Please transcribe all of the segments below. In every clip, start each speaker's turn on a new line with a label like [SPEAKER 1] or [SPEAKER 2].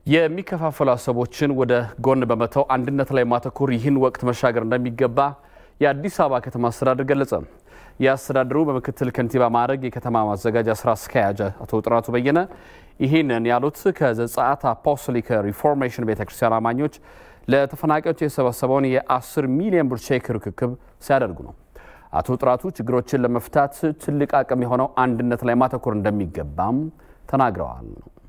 [SPEAKER 1] የሚከፋፈሉ ሀሳቦችን ወደ ጎን በመተው አንድነት ላይ ማተኮር ይህን ወቅት መሻገር እንደሚገባ የአዲስ አበባ ከተማ አስተዳደር ገለጸ። የአስተዳደሩ በምክትል ከንቲባ ማዕረግ የከተማ ማዘጋጃ ስራ አስኪያጅ አቶ ጥራቱ በየነ ይህንን ያሉት ከዘጸአት አፖስቶሊክ ሪፎርሜሽን ቤተክርስቲያን አማኞች ለተፈናቃዮች የሰበሰበውን የ10 ሚሊዮን ብር ቼክ ርክክብ ሲያደርጉ ነው። አቶ ጥራቱ ችግሮችን ለመፍታት ትልቅ አቅም የሆነው አንድነት ላይ ማተኮር እንደሚገባም ተናግረዋል።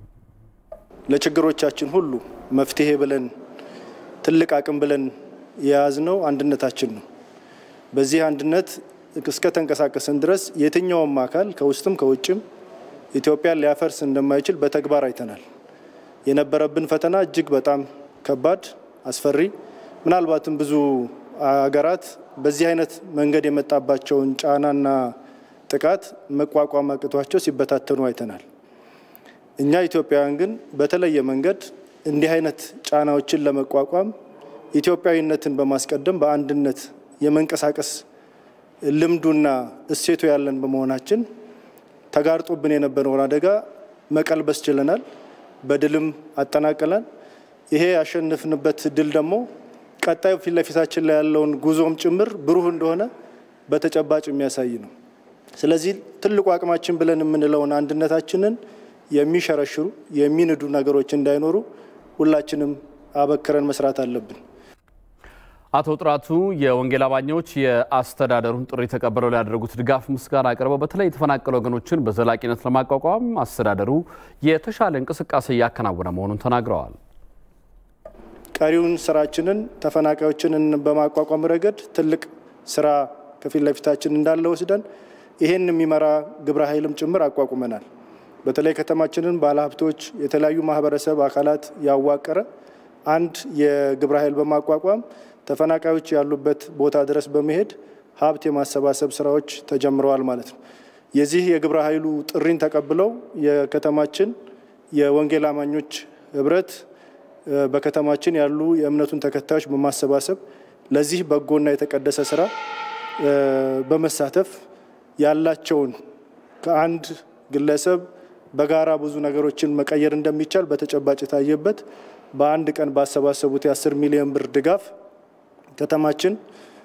[SPEAKER 2] ለችግሮቻችን ሁሉ መፍትሄ ብለን ትልቅ አቅም ብለን የያዝነው አንድነታችን ነው። በዚህ አንድነት እስከ ተንቀሳቀስን ድረስ የትኛውም አካል ከውስጥም ከውጭም ኢትዮጵያን ሊያፈርስ እንደማይችል በተግባር አይተናል። የነበረብን ፈተና እጅግ በጣም ከባድ፣ አስፈሪ ምናልባትም ብዙ አገራት በዚህ አይነት መንገድ የመጣባቸውን ጫናና ጥቃት መቋቋም አቅቷቸው ሲበታተኑ አይተናል። እኛ ኢትዮጵያውያን ግን በተለየ መንገድ እንዲህ አይነት ጫናዎችን ለመቋቋም ኢትዮጵያዊነትን በማስቀደም በአንድነት የመንቀሳቀስ ልምዱና እሴቱ ያለን በመሆናችን ተጋርጦብን የነበረውን አደጋ መቀልበስ ችለናል። በድልም አጠናቀናል። ይሄ ያሸንፍንበት ድል ደግሞ ቀጣዩ ፊት ለፊታችን ላይ ያለውን ጉዞም ጭምር ብሩህ እንደሆነ በተጨባጭ የሚያሳይ ነው። ስለዚህ ትልቁ አቅማችን ብለን የምንለውን አንድነታችንን የሚሸረሽሩ የሚንዱ ነገሮች እንዳይኖሩ ሁላችንም አበክረን መስራት አለብን።
[SPEAKER 1] አቶ ጥራቱ የወንጌል አማኞች የአስተዳደሩን ጥሪ ተቀብለው ላደረጉት ድጋፍ ምስጋና አቅርበው በተለይ የተፈናቀሉ ወገኖችን በዘላቂነት ለማቋቋም አስተዳደሩ የተሻለ እንቅስቃሴ እያከናወነ መሆኑን ተናግረዋል።
[SPEAKER 2] ቀሪውን ስራችንን ተፈናቃዮችን በማቋቋም ረገድ ትልቅ ስራ ከፊት ለፊታችን እንዳለ ወስደን ይህን የሚመራ ግብረ ኃይልም ጭምር አቋቁመናል። በተለይ ከተማችንን ባለሀብቶች፣ የተለያዩ ማህበረሰብ አካላት ያዋቀረ አንድ የግብረ ኃይል በማቋቋም ተፈናቃዮች ያሉበት ቦታ ድረስ በመሄድ ሀብት የማሰባሰብ ስራዎች ተጀምረዋል ማለት ነው። የዚህ የግብረ ኃይሉ ጥሪን ተቀብለው የከተማችን የወንጌል አማኞች ህብረት በከተማችን ያሉ የእምነቱን ተከታዮች በማሰባሰብ ለዚህ በጎና የተቀደሰ ስራ በመሳተፍ ያላቸውን ከአንድ ግለሰብ በጋራ ብዙ ነገሮችን መቀየር እንደሚቻል በተጨባጭ የታየበት በአንድ ቀን ባሰባሰቡት የ10 ሚሊዮን ብር ድጋፍ ከተማችን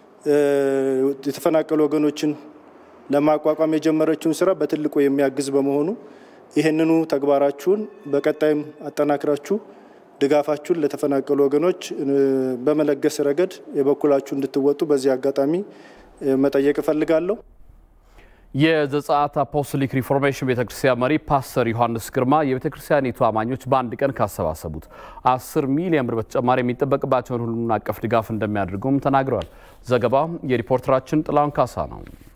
[SPEAKER 2] የተፈናቀሉ ወገኖችን ለማቋቋም የጀመረችውን ስራ በትልቁ የሚያግዝ በመሆኑ ይህንኑ ተግባራችሁን በቀጣይም አጠናክራችሁ ድጋፋችሁን ለተፈናቀሉ ወገኖች በመለገስ ረገድ የበኩላችሁ እንድትወጡ በዚህ አጋጣሚ መጠየቅ እፈልጋለሁ።
[SPEAKER 1] የዘጸአት አፖስቶሊክ ሪፎርሜሽን ቤተክርስቲያን መሪ ፓስተር ዮሐንስ ግርማ የቤተክርስቲያኒቱ አማኞች በአንድ ቀን ካሰባሰቡት አስር ሚሊዮን ብር በተጨማሪ የሚጠበቅባቸውን ሁሉን አቀፍ ድጋፍ እንደሚያደርጉም ተናግረዋል። ዘገባው የሪፖርተራችን ጥላሁን ካሳ ነው።